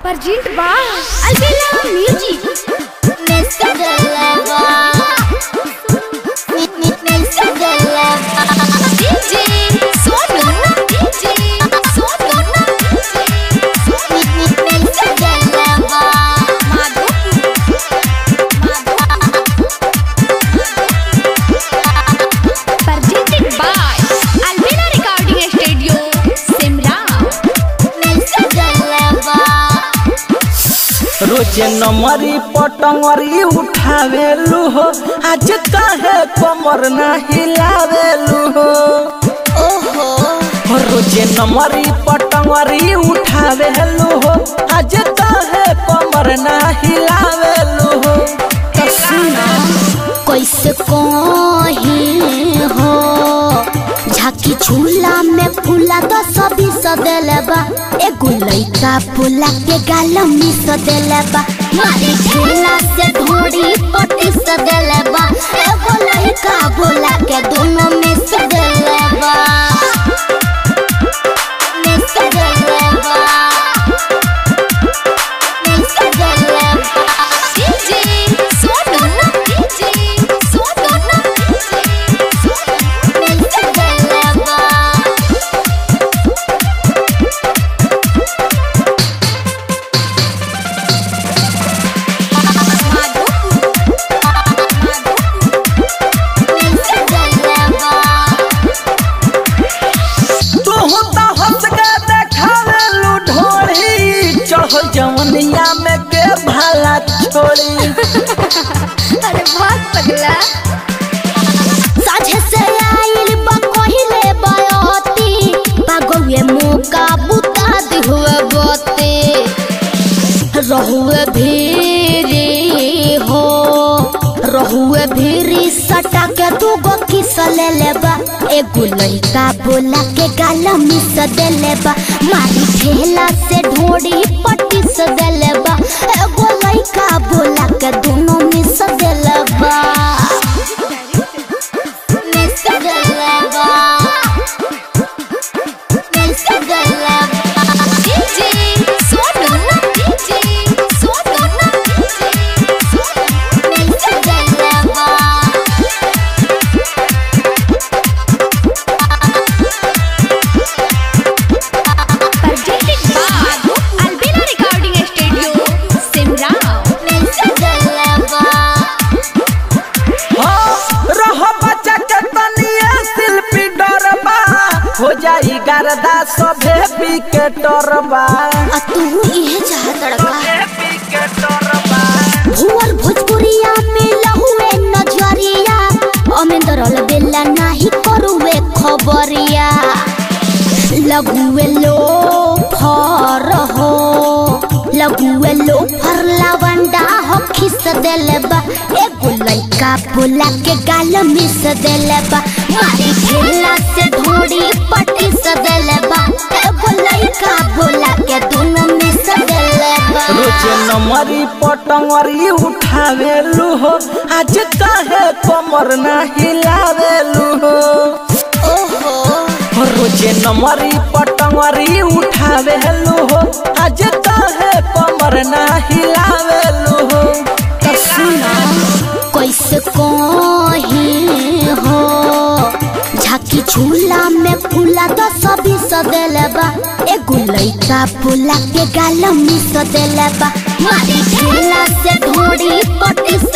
Perjint ba Albela Music Mr. Galava. Mr. Galava. DJ Sonu DJ Sonu Mr. Galava. Presented by Albela Recording Studio Simra Mr. Galava. रोजे नमरी पटंगरी उठावेलू हो आज काहे कमर ना हिलावेलू हो ओहो हो रोजे नमरी पटंगरी उठावेलू हो आज काहे कमर ना हिलावेलू हो तो सुना कैसे कहीं हो झाकी झूला में फूला तो सभी सदेलबा एगो लइका फूला के गाल में सदेलबा मारी झूला से ढोड़ी पटी सदेलबा एगो लइका फूला के दोनों में सदेलबा में सदेलबा में सदेलबा DJ Sonu DJ Sonu Mr. Galava. Mr. Galava. तू तो हंस के देखावेलू ढोली चढ़ल जवनिया में के भाला छोड़ी अरे बहुत पगला साझे से आइल बा कहिले बयोती पागोए मौका बुता दिहुए बते रहुए भीरी हो रहुए भीरी सटा के दू गो किस ले लेबा एगो लइका बोला के गाल मिस दे लेबा मारी ठेला से ढोड़ी पट्टी से दे लेबा एगो लइका बोला के दोनों मिस दे लेबा Mr. Galava. Mr. Galava. DJ Sonu DJ Sonu Mr. Galava. Presented by Albela Recording Studio Simra Mr. Galava. हाँ, रह बच्चा के तनिए शिल्पी डरबा हो जाई गर्दा सभे विकेटरबा आ तू इहे चाहत लड़का भुवर भोजपुरिया में लहुए नजरिया अमेंदर बेला नाही करुए खबरिया लगुए लो फर हो लगुए लो फर लवंडा हो खिस देलबा एगो लइका बोला के गाल मिस देलबा मारी ठेला से ढोड़ी पटी से देलबा एगो लइका बोला के दोनों मिस देलबा रोजे नमरी पटंगरी उठावेलू हो आज काहे कमर ना हिलावेलू हो ओहो हो रोजे नमरी पटंगरी उठावेलू हो आज काहे कमर ना हिलावेलू हो तो सुना कैसे कहीं हो झाकी झूला में फूला तो सभी सदेलबा एगो लइका फूला के गाल में सदेलबा मारी झूला से ढोड़ी पटी